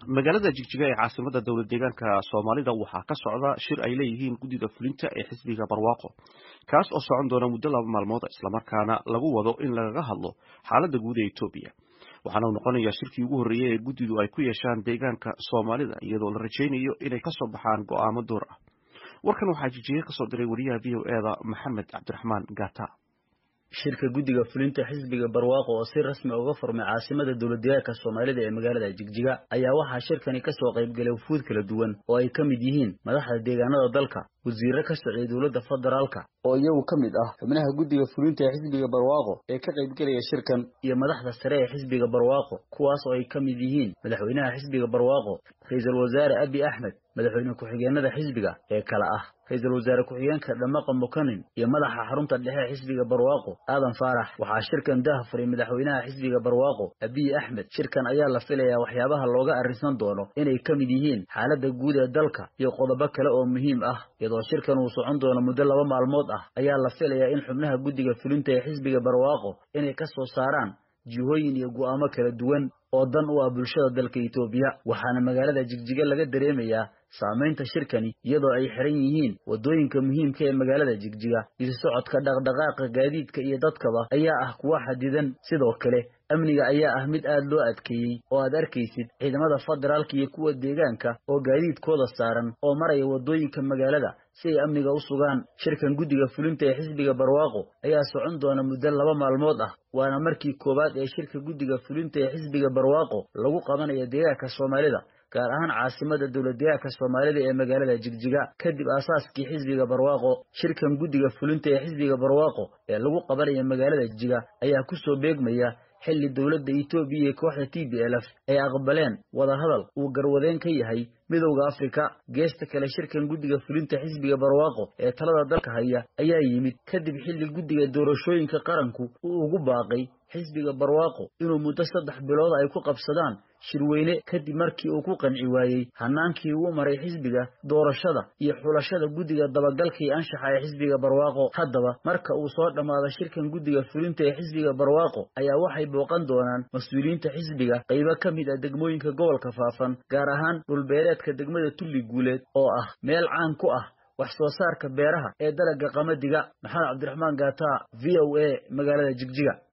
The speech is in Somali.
magaalada jigjiga ee caasimada dowlad deegaanka soomaalida waxaa ka socda shir ay leeyihiin guddida fulinta ee xisbiga barwaaqo kaas oo socon doona muddo laba maalmood islamarkaana lagu wado in lagaga hadlo xaalada guud ee etoobiya waxaana uu noqonayaa shirkii ugu horreeyey ee guddidu ay ku yeeshaan deegaanka soomaalida iyadoo la rajaynayo inay kasoo baxaan go'aamo door ah warkan waxaa jigjiga kasoo diray wariyaha v o eda maxamed cabdiraxmaan gata shirka guddiga fulinta xisbiga barwaaqo oo si rasmi uga furmay caasimada dowladdeegaanka soomaalida ee magaalada jigjiga ayaa waxaa shirkani ka soo qaybgalay wufuud kala duwan oo ay ka mid yihiin madaxda deegaanada dalka wasiirro ka socday dowladda federaalka oo iyagu ka mid ah xubnaha guddiga fulinta ee xisbiga barwaaqo ee ka qaybgelaya shirkan iyo madaxda sare ee xisbiga barwaaqo kuwaas oo ay ka mid yihiin madaxweynaha xisbiga barwaaqo ra-iisul wasaare abi axmed madaxweyne ku-xigeenada xisbiga ee kale ah ra-iisul wasaare ku-xigeenka dhamaqa mukanin iyo madaxa xarunta dhexe xisbiga barwaaqo aadan faarax waxaa shirkan daha furay madaxweynaha xisbiga barwaaqo abiy axmed shirkan ayaa la filayaa waxyaabaha looga arrinsan doono inay ka mid yihiin xaaladda guud ee dalka iyo qodobo kale oo muhiim ah iyadoo shirkan uu socon doono muddo laba maalmood ah ayaa la filayaa in xubnaha guddiga fulinta ee xisbiga barwaaqo inay ka soo saaraan jihooyin iyo go'aamo kala duwan oo dan u ah bulshada dalka etoobiya waxaana magaalada jigjiga laga dareemayaa saamaynta shirkani iyadoo ay xiran yihiin waddooyinka muhiimka ee magaalada jigjiga isu socodka dhaqdhaqaaqa gaadiidka iyo dadkaba ayaa ah kuwa xadidan sidoo kale amniga ayaa ah mid aad loo adkeeyey oo aad arkaysid ciidamada federaalka iyo kuwa deegaanka oo gaadiidkooda saaran oo maraya waddooyinka magaalada si ay amniga u sugaan shirkan guddiga fulinta ee xisbiga barwaaqo ayaa socon doona muddo laba maalmood ah waana markii koowaad ee shirka guddiga fulinta ee xisbiga barwaaqo lagu qabanayo deegaanka soomaalida gaar ahaan caasimada dowladdeegaanka soomaalida ee magaalada jigjiga kadib aasaaskii xisbiga barwaaqo shirkan guddiga fulinta ee xisbiga barwaaqo ee lagu qabanayo magaalada jigjiga ayaa kusoo beegmaya xilli dowladda etoobiya iyo kooxda t b l f ay aqbaleen wadahadal uu garwadeen ka yahay midowda afrika geesta kale shirkan guddiga fulinta xisbiga barwaaqo ee talada dalka haya ayaa yimid kadib xilli guddiga doorashooyinka qaranku uu ugu baaqay xisbiga barwaaqo inuu muddo saddex bilood ay ku qabsadaan shirweyne kadib markii uu ku qanci waayey hanaankii uu maray xisbiga doorashada iyo xulashada guddiga dabagalka iyo anshaxa ee xisbiga barwaaqo haddaba marka uu soo dhammaado shirkan guddiga fulinta ee xisbiga barwaaqo ayaa waxay booqan doonaan mas-uuliyiinta xisbiga qaybo ka mid ah degmooyinka gobolka faafan gaar ahaan dhulbeereedka degmada tulli guuleed oo ah meel caan ku ah wax soo saarka beeraha ee dalagga qamadiga maxamed cabdiraxmaan gaata v o a magaalada jigjiga